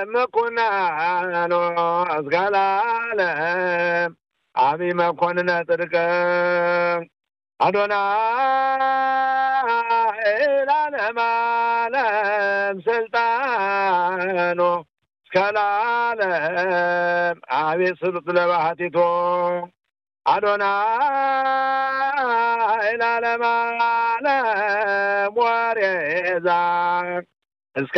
መኮናኖ እስከ ለዓለም አብይ መኮንነ ጽድቅ አዶናይ ለዓለም ዓለም ስልጣኖ እስከ ለዓለም አቤት ስሉጥ ለባህቲቶ አዶናይ ለዓለም ዓለም ወሬዛ እስከ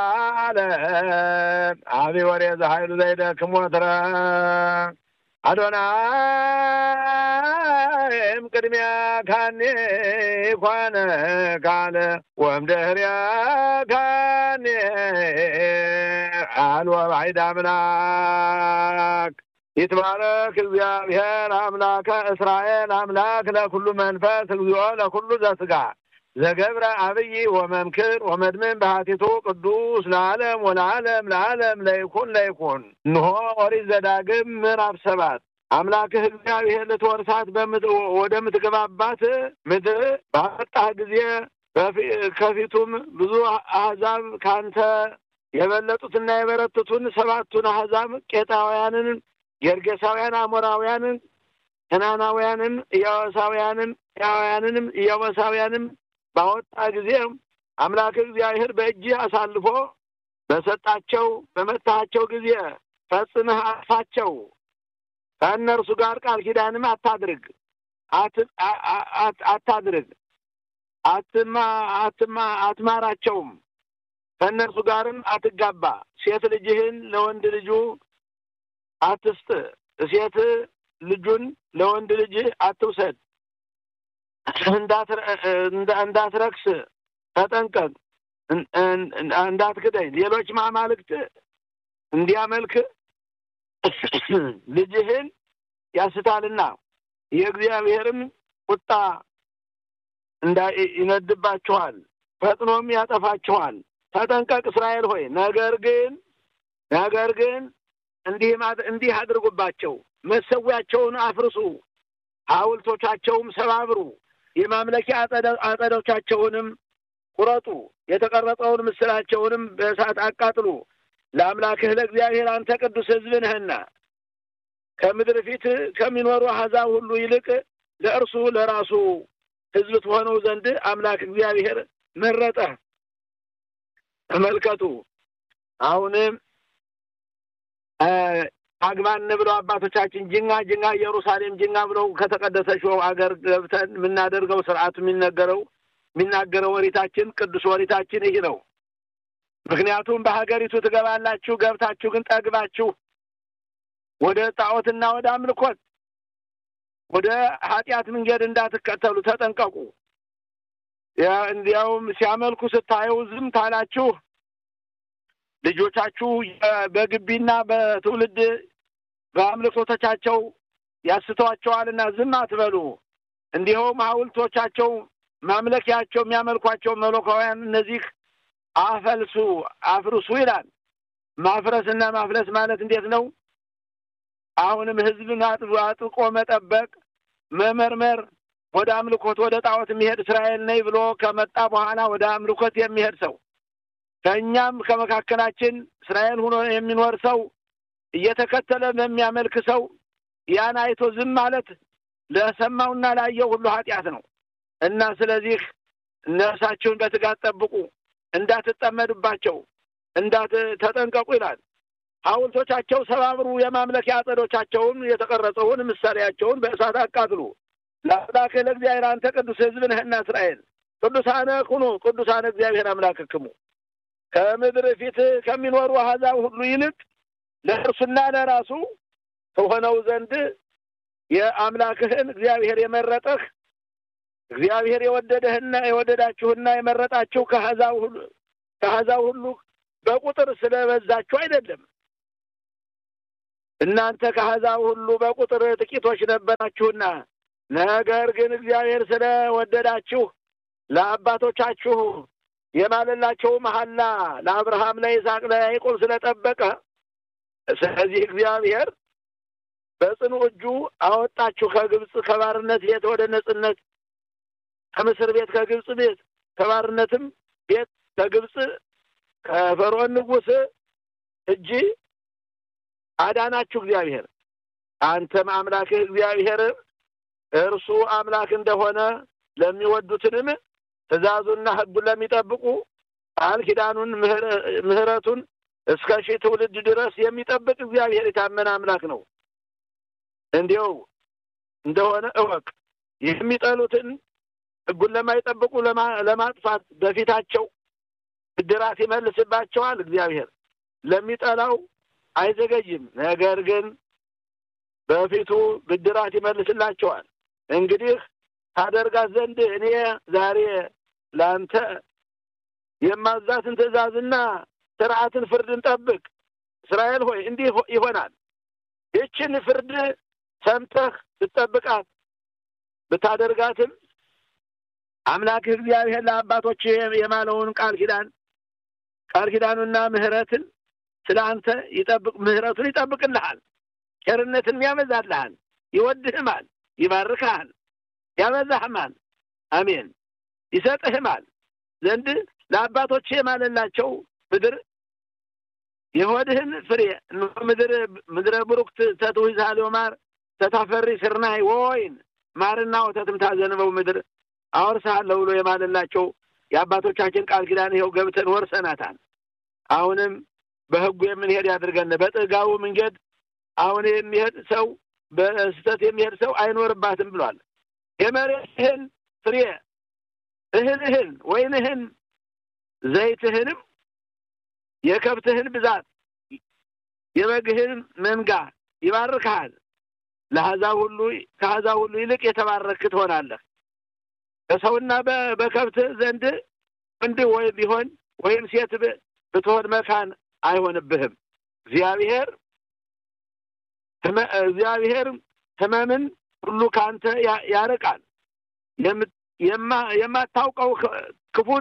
ለዓለም አቢ ወሬዛ ኃይሉ ዘይደክም ወትረ አዶናይም ቅድሚያ ካኔ ኮነ ካለ ወምድህርያ ካኔ አልወ ባዕድ አምላክ ይትባረክ እግዚአብሔር አምላከ እስራኤል አምላክ ለኩሉ መንፈስ እግዚኦ ለኩሉ ዘስጋ ዘገብረ አብይ ወመምክር ወመድምን ባህቲቱ ቅዱስ ለዓለም ወለዓለም ለዓለም ለይኩን ለይኩን እንሆ ኦሪት ዘዳግም ምዕራፍ ሰባት አምላክህ እግዚአብሔር ልትወርሳት ወደምትገባባት ምድር ባመጣህ ጊዜ ከፊቱም ብዙ አሕዛብ ካንተ የበለጡትና የበረቱትን ሰባቱን አሕዛብ ቄጣውያንን፣ ጌርጌሳውያን፣ አሞራውያንን፣ ከናናውያንን፣ ኢያዋሳውያንን፣ ያውያንንም ኢያዋሳውያንም ባወጣ ጊዜ አምላክ እግዚአብሔር በእጅህ አሳልፎ በሰጣቸው በመታሃቸው ጊዜ ፈጽመህ አጥፋቸው። ከእነርሱ ጋር ቃል ኪዳንም አታድርግ አታድርግ አትማ አትማ አትማራቸውም። ከእነርሱ ጋርም አትጋባ። ሴት ልጅህን ለወንድ ልጁ አትስጥ። ሴት ልጁን ለወንድ ልጅህ አትውሰድ። እንዳትረክስ ተጠንቀቅ። እንዳትክደኝ። ሌሎች አማልክት እንዲያመልክ ልጅህን ያስታልና የእግዚአብሔርም ቁጣ እንዳ ይነድባችኋል፣ ፈጥኖም ያጠፋችኋል። ተጠንቀቅ እስራኤል ሆይ። ነገር ግን ነገር ግን እንዲህ እንዲህ አድርጉባቸው፣ መሰዊያቸውን አፍርሱ፣ ሐውልቶቻቸውም ሰባብሩ፣ የማምለኪያ አጸዶቻቸውንም ቁረጡ፣ የተቀረጸውን ምስላቸውንም በእሳት አቃጥሉ። ለአምላክህ ለእግዚአብሔር አንተ ቅዱስ ሕዝብ ነህና ከምድር ፊት ከሚኖሩ አሕዛብ ሁሉ ይልቅ ለእርሱ ለራሱ ሕዝብ ትሆነው ዘንድ አምላክ እግዚአብሔር መረጠ። ተመልከቱ። አሁንም አግባን ብለው አባቶቻችን ጅንጋ ጅንጋ ኢየሩሳሌም ጅንጋ ብለው ከተቀደሰችው አገር ገብተን የምናደርገው ስርዓቱ የሚነገረው የሚናገረው ወሪታችን ቅዱስ ወሪታችን ይህ ነው። ምክንያቱም በሀገሪቱ ትገባላችሁ፣ ገብታችሁ ግን ጠግባችሁ ወደ ጣዖትና ወደ አምልኮት ወደ ኃጢአት መንገድ እንዳትከተሉ ተጠንቀቁ። እንዲያውም ሲያመልኩ ስታዩ ዝም ታላችሁ ልጆቻችሁ በግቢና በትውልድ በአምልኮቶቻቸው ያስተዋቸዋልና ዝም አትበሉ። እንዲሁም ሐውልቶቻቸው ማምለኪያቸው የሚያመልኳቸው መለካውያን እነዚህ አፈልሱ አፍርሱ ይላል። ማፍረስና ማፍለስ ማለት እንዴት ነው? አሁንም ሕዝብን አጥብቆ መጠበቅ፣ መመርመር ወደ አምልኮት ወደ ጣዖት የሚሄድ እስራኤል ነኝ ብሎ ከመጣ በኋላ ወደ አምልኮት የሚሄድ ሰው ከእኛም ከመካከላችን እስራኤል ሆኖ የሚኖር ሰው እየተከተለ በሚያመልክ ሰው ያን አይቶ ዝም ማለት ለሰማውና ላየው ሁሉ ኃጢአት ነው እና ስለዚህ ነፍሳችሁን በትጋት ጠብቁ፣ እንዳትጠመዱባቸው፣ እንዳት ተጠንቀቁ ይላል። ሐውልቶቻቸው ሰባብሩ፣ የማምለኪያ አጸዶቻቸውን የተቀረጸውን ምሳሌያቸውን በእሳት አቃጥሉ። ለአምላክህ ለእግዚአብሔር አንተ ቅዱስ ሕዝብ ነህና እስራኤል ቅዱሳነ ኩኑ ቅዱሳነ እግዚአብሔር አምላክክሙ ከምድር ፊት ከሚኖሩ አሕዛብ ሁሉ ይልቅ ለእርሱና ለራሱ ከሆነው ዘንድ የአምላክህን እግዚአብሔር የመረጠህ እግዚአብሔር የወደደህና የወደዳችሁና የመረጣችሁ ከአሕዛብ ሁሉ ከአሕዛብ ሁሉ በቁጥር ስለበዛችሁ አይደለም። እናንተ ከአሕዛብ ሁሉ በቁጥር ጥቂቶች ነበራችሁና፣ ነገር ግን እግዚአብሔር ስለወደዳችሁ ለአባቶቻችሁ የማለላቸው መሐላ ለአብርሃም፣ ለይስሐቅ፣ ለያዕቆብ ስለጠበቀ ስለዚህ እግዚአብሔር በጽኑ እጁ አወጣችሁ ከግብፅ ከባርነት ቤት ወደ ነጽነት ከምስር ቤት ከግብፅ ቤት ከባርነትም ቤት ከግብፅ ከፈርዖን ንጉሥ እጅ አዳናችሁ እግዚአብሔር። አንተም አምላክህ እግዚአብሔር እርሱ አምላክ እንደሆነ ለሚወዱትንም ትእዛዙና ሕጉን ለሚጠብቁ ቃል ኪዳኑን ምሕረቱን እስከ ሺህ ትውልድ ድረስ የሚጠብቅ እግዚአብሔር የታመነ አምላክ ነው። እንዲው እንደሆነ እወቅ። የሚጠሉትን ሕጉን ለማይጠብቁ ለማጥፋት በፊታቸው ብድራት ይመልስባቸዋል። እግዚአብሔር ለሚጠላው አይዘገይም፣ ነገር ግን በፊቱ ብድራት ይመልስላቸዋል። እንግዲህ ታደርጋት ዘንድ እኔ ዛሬ ለአንተ የማዛትን ትእዛዝና ስርዓትን ፍርድን ጠብቅ። እስራኤል ሆይ እንዲህ ይሆናል። ይችን ፍርድ ሰምተህ ብትጠብቃት ብታደርጋትም አምላክህ እግዚአብሔር ለአባቶች የማለውን ቃል ኪዳን ቃል ኪዳኑና ምሕረትን ስለ አንተ ይጠብቅ ምሕረቱን ይጠብቅልሃል፣ ቸርነትን ያበዛልሃል፣ ይወድህማል፣ ይባርክሃል፣ ያበዛህማል። አሜን ይሰጥህማል ዘንድ ለአባቶች የማለላቸው ምድር የሆድህን ፍሬ ምድር ምድረ ብሩክት ተትዊዛ ሊማር ተታፈሪ ስርናይ ወይን ማርና ወተትም ታዘንበው ምድር አወርስሃለሁ ብሎ የማለላቸው የአባቶቻችን ቃል ኪዳን ይኸው ገብተን ወርሰናታል። አሁንም በሕጉ የምንሄድ ያድርገን። በጥጋቡ መንገድ አሁን የሚሄድ ሰው በስህተት የሚሄድ ሰው አይኖርባትም ብሏል። የመሬትህን ፍሬ እህልህን፣ ወይንህን፣ ዘይትህንም የከብትህን ብዛት የበግህን መንጋ ይባርክሃል። ለአሕዛብ ሁሉ ከአሕዛብ ሁሉ ይልቅ የተባረክ ትሆናለህ። በሰውና በከብት ዘንድ ወንድ ወይም ቢሆን ወይም ሴት ብትሆን መካን አይሆንብህም። እግዚአብሔር እግዚአብሔር ሕመምን ሁሉ ከአንተ ያርቃል። የማታውቀው ክፉን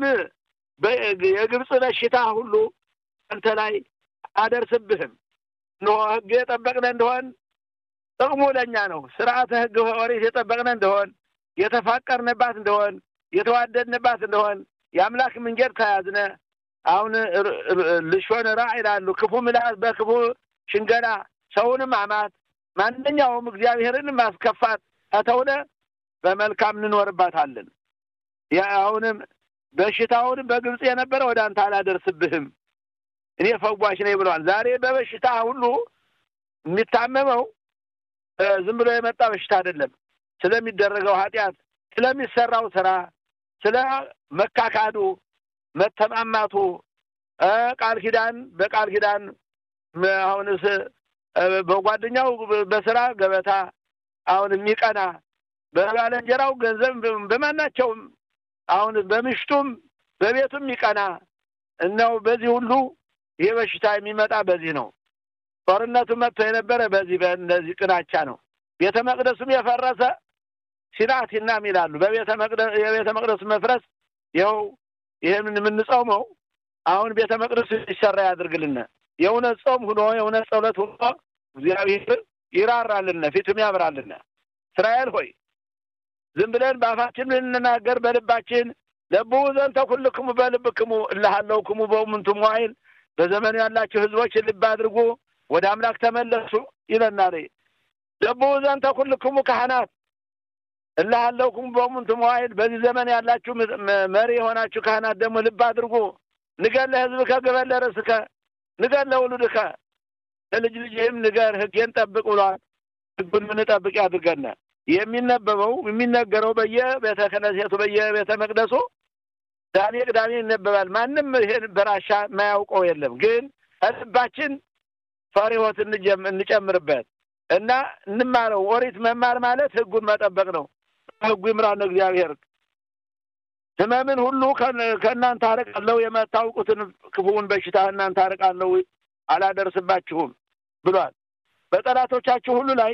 የግብፅ በሽታ ሁሉ አንተ ላይ አደርስብህም። እነሆ ሕግ የጠበቅነ እንደሆን ጥቅሙ ለእኛ ነው። ስርዓተ ሕግ ኦሪት የጠበቅነ እንደሆን የተፋቀርንባት እንደሆን የተዋደድንባት እንደሆን የአምላክ መንገድ ከያዝነ አሁን ልሾን ራ ይላሉ። ክፉ ምላስ በክፉ ሽንገላ ሰውንም አማት ማንኛውም እግዚአብሔርን ማስከፋት ከተውነ በመልካም እንኖርባታለን። አሁንም በሽታውን በግብፅ የነበረ ወደ አንተ አላደርስብህም እኔ ፈዋሽ ነኝ ብለዋል። ዛሬ በበሽታ ሁሉ የሚታመመው ዝም ብሎ የመጣ በሽታ አይደለም። ስለሚደረገው ኃጢአት፣ ስለሚሰራው ስራ፣ ስለ መካካዱ፣ መተማማቱ ቃል ኪዳን በቃል ኪዳን አሁንስ በጓደኛው በስራ ገበታ አሁን የሚቀና በባለንጀራው ገንዘብ በማናቸውም አሁን በምሽቱም በቤቱም የሚቀና እነው በዚህ ሁሉ ይህ በሽታ የሚመጣ በዚህ ነው። ጦርነቱ መጥቶ የነበረ በዚህ በእነዚህ ቅናቻ ነው። ቤተ መቅደሱም የፈረሰ ሲናቲናም ይላሉ። በቤተ መቅደስ የቤተ መቅደሱ መፍረስ ይኸው ይህን የምንጾመው አሁን ቤተ መቅደሱ ይሰራ ያድርግልን። የእውነት ጾም ሁኖ የእውነት ጸሎት ሁኖ እግዚአብሔር ይራራልን፣ ፊቱም ያብራልን። እስራኤል ሆይ ዝም ብለን በአፋችን ልንናገር በልባችን ለቡ ዘንተ ኩልክሙ በልብክሙ እልሃለውክሙ በእሙንቱ መዋዕል በዘመኑ ያላችሁ ሕዝቦች ልብ አድርጉ፣ ወደ አምላክ ተመለሱ ይለናል። ለቡ ዘንተ ኩልክሙ ካህናት እልሃለውክሙ በእሙንቱ መዋዕል በዚህ ዘመን ያላችሁ መሪ የሆናችሁ ካህናት ደግሞ ልብ አድርጉ። ንገር ለሕዝብከ ግበር ለርእስከ ንገር ለውሉድከ ለልጅ ልጅህም ንገር፣ ሕጌን ጠብቅ ብሏል። ሕጉን ምንጠብቅ ያድርገን። የሚነበበው የሚነገረው በየቤተ ክህነቱ በየቤተ መቅደሱ ዛሬ ቅዳሜ ይነበባል። ማንም ይሄን በራሻ የማያውቀው የለም። ግን ከልባችን ፈሪሆት እንጨምርበት እና እንማረው። ኦሪት መማር ማለት ሕጉን መጠበቅ ነው። ሕጉ ይምራን እግዚአብሔር። ሕመምን ሁሉ ከእናንተ አርቃለሁ፣ የማታውቁትን ክፉውን በሽታ እናንተ አርቃለሁ፣ አላደርስባችሁም ብሏል። በጠላቶቻችሁ ሁሉ ላይ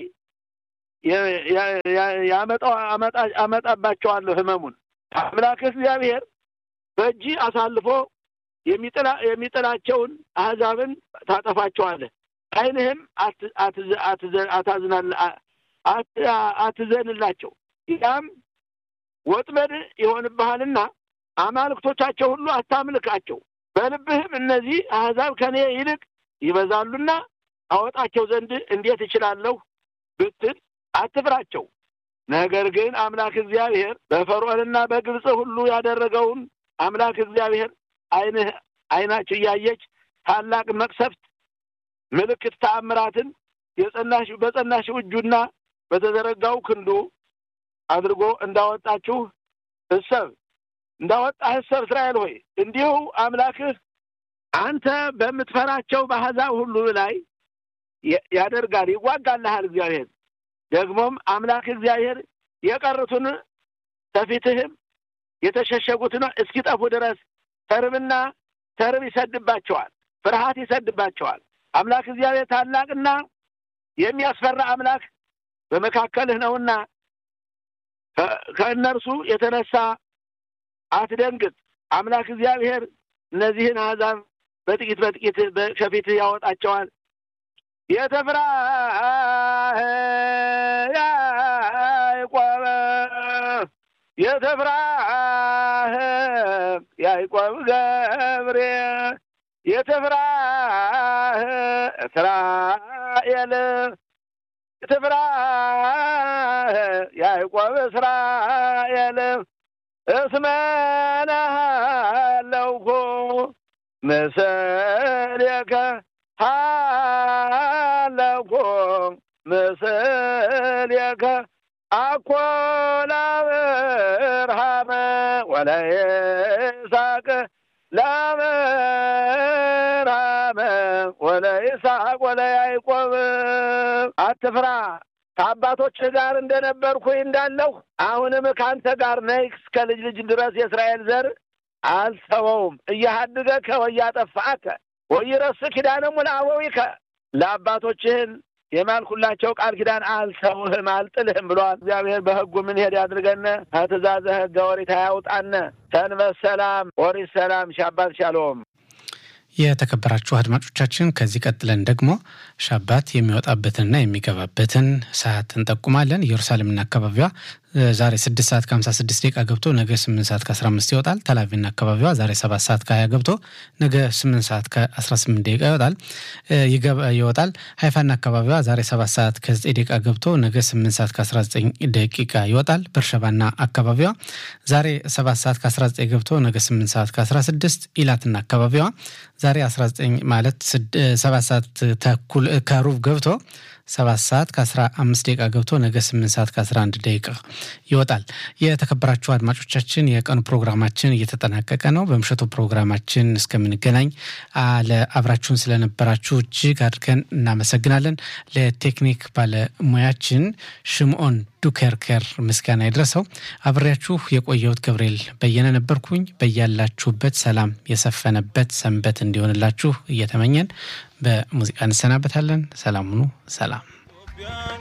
አመጣባቸዋለሁ ሕመሙን አምላክህ እግዚአብሔር በእጅ አሳልፎ የሚጥላቸውን አሕዛብን ታጠፋቸዋለህ። ዓይንህም አትዘንላቸው። ያም ወጥመድ ይሆንብሃልና አማልክቶቻቸው ሁሉ አታምልካቸው። በልብህም እነዚህ አሕዛብ ከኔ ይልቅ ይበዛሉና አወጣቸው ዘንድ እንዴት እችላለሁ ብትል አትፍራቸው። ነገር ግን አምላክ እግዚአብሔር በፈርዖንና በግብፅ ሁሉ ያደረገውን አምላክ እግዚአብሔር ዓይንህ ዓይናችሁ እያየች ታላቅ መቅሰፍት፣ ምልክት፣ ተአምራትን የጸናሽ በጸናሽው እጁና በተዘረጋው ክንዱ አድርጎ እንዳወጣችሁ እሰብ እንዳወጣህ እሰብ እስራኤል ሆይ እንዲሁ አምላክህ አንተ በምትፈራቸው በአሕዛብ ሁሉ ላይ ያደርጋል፣ ይዋጋልሃል። እግዚአብሔር ደግሞም አምላክ እግዚአብሔር የቀሩትን ከፊትህም የተሸሸጉትን እስኪጠፉ ድረስ ተርብና ተርብ ይሰድባቸዋል፣ ፍርሃት ይሰድባቸዋል። አምላክ እግዚአብሔር ታላቅና የሚያስፈራ አምላክ በመካከልህ ነውና ከእነርሱ የተነሳ አትደንግጥ። አምላክ እግዚአብሔር እነዚህን አሕዛብ በጥቂት በጥቂት ከፊትህ ያወጣቸዋል። የተፍራህ ያዕቆብ የተፍራህ ያዕቆብ ገብሬ የተፍራህ እስራኤል የተፍራህ ያዕቆብ እስራኤል እስመናሃለውኩ ምስሌከ ሃለኩ ምስሌከ አኮ ለአብርሃም ወለይስሐቅ ለአብርሃም ወለይስሐቅ ወለያዕቆብ አትፍራ ከአባቶችህ ጋር እንደነበርኩኝ እንዳለሁ አሁንም ከአንተ ጋር ነኝ እስከ ልጅ ልጅ ድረስ የእስራኤል ዘር አልተወውም። እያሃድገከ ወያጠፋከ ወይረስ ኪዳነሙ ለአበዊከ ለአባቶችህን የማልኩላቸው ቃል ኪዳን አልተውህም አልጥልህም ብሏል። እግዚአብሔር በሕጉ ምን ሄድ ያድርገነ ከትእዛዘ ሕገ ኦሪት አያውጣነ። ሰንበት ሰላም፣ ኦሪት ሰላም፣ ሻባት ሻሎም። የተከበራችሁ አድማጮቻችን ከዚህ ቀጥለን ደግሞ ሻባት የሚወጣበትንና የሚገባበትን ሰዓት እንጠቁማለን። ኢየሩሳሌምና አካባቢዋ ዛሬ ስድስት ሰዓት ከሀምሳ ስድስት ደቂቃ ገብቶ ነገ ስምንት ሰዓት ከአስራ አምስት ይወጣል። ተላቪና አካባቢዋ ዛሬ ሰባት ሰዓት ከሀያ ገብቶ ነገ ስምንት ሰዓት ከአስራ ስምንት ደቂቃ ይወጣል ይወጣል። ሀይፋና አካባቢዋ ዛሬ ሰባት ሰዓት ከዘጠኝ ደቂቃ ገብቶ ነገ ስምንት ሰዓት ከአስራ ዘጠኝ ደቂቃ ይወጣል። በርሸባና አካባቢዋ ዛሬ ሰባት ሰዓት ከአስራ ዘጠኝ ገብቶ ነገ ስምንት ሰዓት ከአስራ ስድስት ኢላትና አካባቢዋ ዛሬ አስራ ዘጠኝ ማለት ሰባት ሰዓት ተኩል ከሩብ ገብቶ ሰባት ሰዓት ከአስራ አምስት ደቂቃ ገብቶ ነገ ስምንት ሰዓት ከአስራ አንድ ደቂቃ ይወጣል። የተከበራችሁ አድማጮቻችን የቀኑ ፕሮግራማችን እየተጠናቀቀ ነው። በምሽቱ ፕሮግራማችን እስከምንገናኝ ለአብራችሁን ስለነበራችሁ እጅግ አድርገን እናመሰግናለን። ለቴክኒክ ባለሙያችን ሽምዖን ዱከርከር ምስጋና ይድረሰው። አብሬያችሁ የቆየሁት ገብርኤል በየነ ነበርኩኝ። በያላችሁበት ሰላም የሰፈነበት ሰንበት እንዲሆንላችሁ እየተመኘን በሙዚቃ እንሰናበታለን። ሰላም ሁኑ። ሰላም